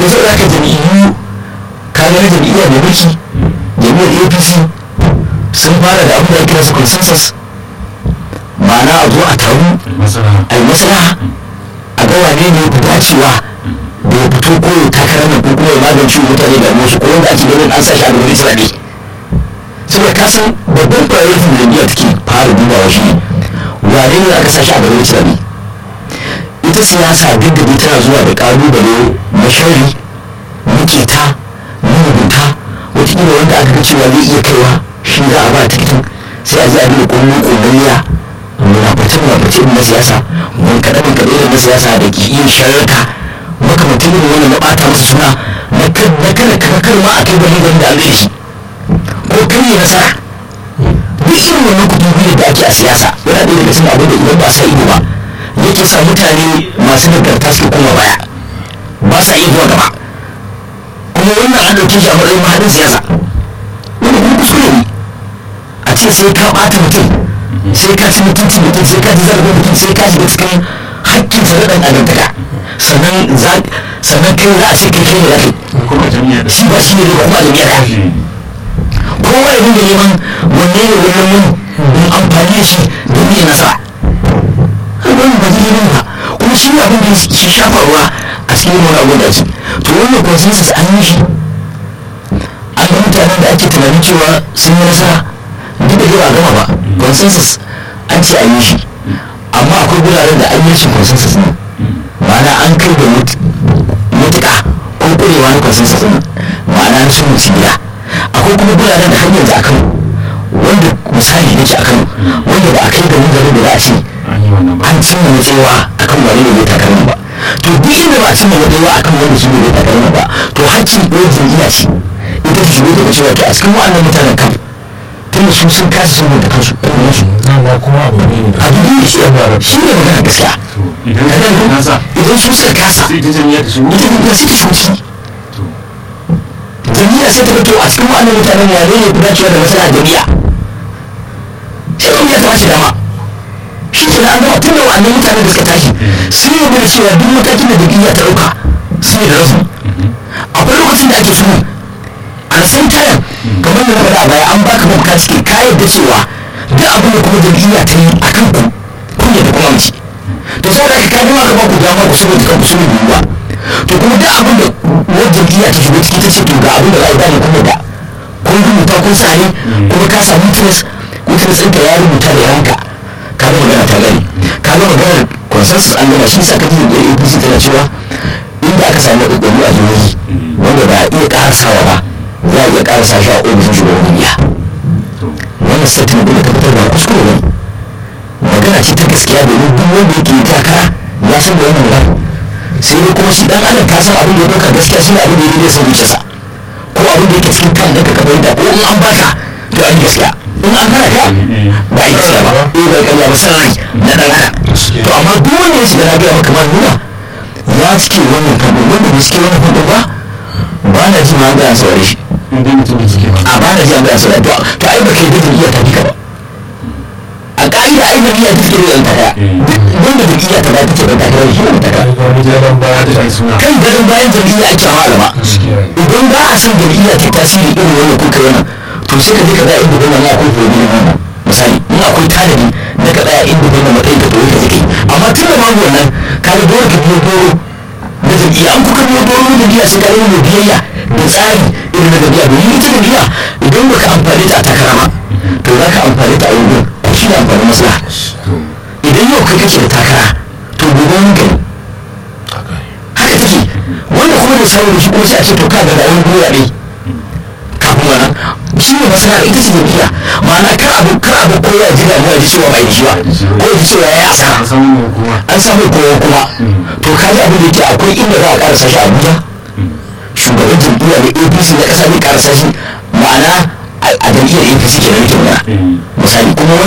to sai aka jam'iyyu kayan jam'iyyar mai mulki jam'iyyar apc sun fara da abin da ake kira consensus ma'ana a zo a taru a yi maslaha a ga wane ne ku dacewa da ya fito ko ya takarar nan ko kuma ya magance mutane da musu ko wanda ake ganin an sa shi a gaban israeli saboda ka san babban priority da jam'iyyar take fara dubawa shi wane ne aka sa shi a gaban israeli ita siyasa duk da tana zuwa da kalubale na shari maketa marubuta wataƙila wanda aka ga cewa zai iya kaiwa shi za a ba tikitin sai a je a duba ƙungun ƙungiya munafatar munafatar na siyasa mun kaɗa mun kaɗa irin na siyasa da ke iya shararka makamantar irin wannan na ɓata masa suna na kada kakar ma a kai wani wanda an shi ko kan yi nasara duk irin wannan kuɗi da ake a siyasa yana ɗaya daga cikin abin da idan ba sa ido ba yake sa mutane masu nagarta suke koma baya ba sa iya zuwa gaba kuma wannan an ɗauke shi a matsayin mahadin siyasa wani kuma kuskure ne a ce sai ka ɓata mutum sai ka ci mutunci mutum sai ka ji zarafin mutum sai ka shiga cikin hakkin sa na ɗan adamtaka sannan sannan kai za a ce kai kai ne za shi ba shi ne da kuma jami'a da kowa ya dinga neman wanne ne wannan mun don amfani da shi domin ya nasara wannan ba zai yi ba kuma shi abin da shi shafarwa a cikin wani abu da ake to wannan consensus an yi shi an ga mutanen da ake tunanin cewa sun yi nasara duk da ba gama ba consensus an ce an yi shi amma akwai guraren da an yi shi consensus ne ma'ana an kai da mutuka ko kurewa na consensus ne ma'ana na sun mutu gida akwai kuma guraren da har yanzu a kan wanda misali nake a kan wanda ba a kai da munzarin da za a ce an cimma matsewa a kan wani ne zai takarma ba to duk inda ba a cimma matsewa a kan wani shi ne zai takarma ba to haccin ɗaya jam'iyya ce ita ta shigo ta cewa to a cikin wa'annan mutanen kan tunda su sun kasa sun da kansu ɗan su na kuma abu ne a duk da shi ya shi ne magana gaskiya idan su suka kasa ita jam'iyya sai ta shigo ciki jam'iyya sai ta fito a cikin wa'annan mutanen ya ne ku dacewa da masana jam'iyya sai jam'iyya ta bashi dama shi ke an gama tun da wa'annan mutanen da suka tashi sun yi da cewa duk matakin da jam'iyya ta ɗauka sun yi da rasu akwai lokacin da ake sulhu a san tayan kamar da na faɗa a baya an baka mafaka cike ka yadda cewa duk abin da kuma jam'iyya ta yi a kan ku kun yadda kuma mace to sai da ka dama ka ba ku dama ku saboda kan ku sulhu ba to kuma duk abin da wani jam'iyya ta shigo ciki ta ce to ga abin da za a yi dama kuma da kun rubuta kun sare kuma ka samu tilas witness ɗinka ya rubuta da yanka ka ga magana ta gani ka ga maganar consensus an gama shi sa ka ji da apc tana cewa inda aka samu ɗaɗɗaru a jihohi wanda ba a iya ƙarasawa ba za a iya ƙarasa shi a ofishin shugaban duniya wannan statement ɗin da ta fitar ba kuskure ne magana ce ta gaskiya domin duk wanda yake takara ya san da wannan magana sai dai kuma shi dan adam ka san abin da ya ɗauka gaskiya shi ne abin da ya daidai sai zuciyarsa ko abin da yake cikin kan ɗinka ka fahimta ko in an baka to an gaskiya in an hana ka ba a yi gaskiya ba eh bai kalla ba san rai na dan adam to amma duk wanda ya shiga na gaya maka ma nuna ya cike wannan fadin wanda bai cike wannan fadin ba ba na ji ma an gaya saurare shi a ba na ji an gaya saurare to to ai baka yi da iya ta ka ba a ka'ida ai jam'iyya ta take da taka wanda jam'iyya ta ta ce da taka shi ne taka kan gadon bayan jam'iyya ake malama idan ba a son jam'iyya ta tasiri irin wannan kuka wannan to sai ka je ka ga inda gona ne akwai fobi ne wannan misali in akwai tanadi na ka tsaya inda gona matsayin ka dole ka zike amma tun da babu wannan ka ga dole ka biyo doro na jam'iyya an kuka biyo doro na jam'iyya sai ka yi mai biyayya da tsari irin na jam'iyya domin ita jam'iyya idan baka amfani ta a takara ma to za ka amfani ta a wurin shi ne amfanin maslaha idan yau kai kake da takara to gobe mun gani haka take wanda kuma da sauri shi kuma sai a ce to ka ga rayuwar duniya ne kafin wannan shi ne maslaha ita ce jam'iyya ma'ana kar abu kar abu ko ya ji damuwa ji cewa bai ji ba ko ya ji cewa ya yi asara an samu kowa kuma to ka ji abin da yake akwai inda za a karasa shi abuja shugaban jam'iyya da apc na kasa ne karasa shi ma'ana a jam'iyyar apc ke nan ke misali kuma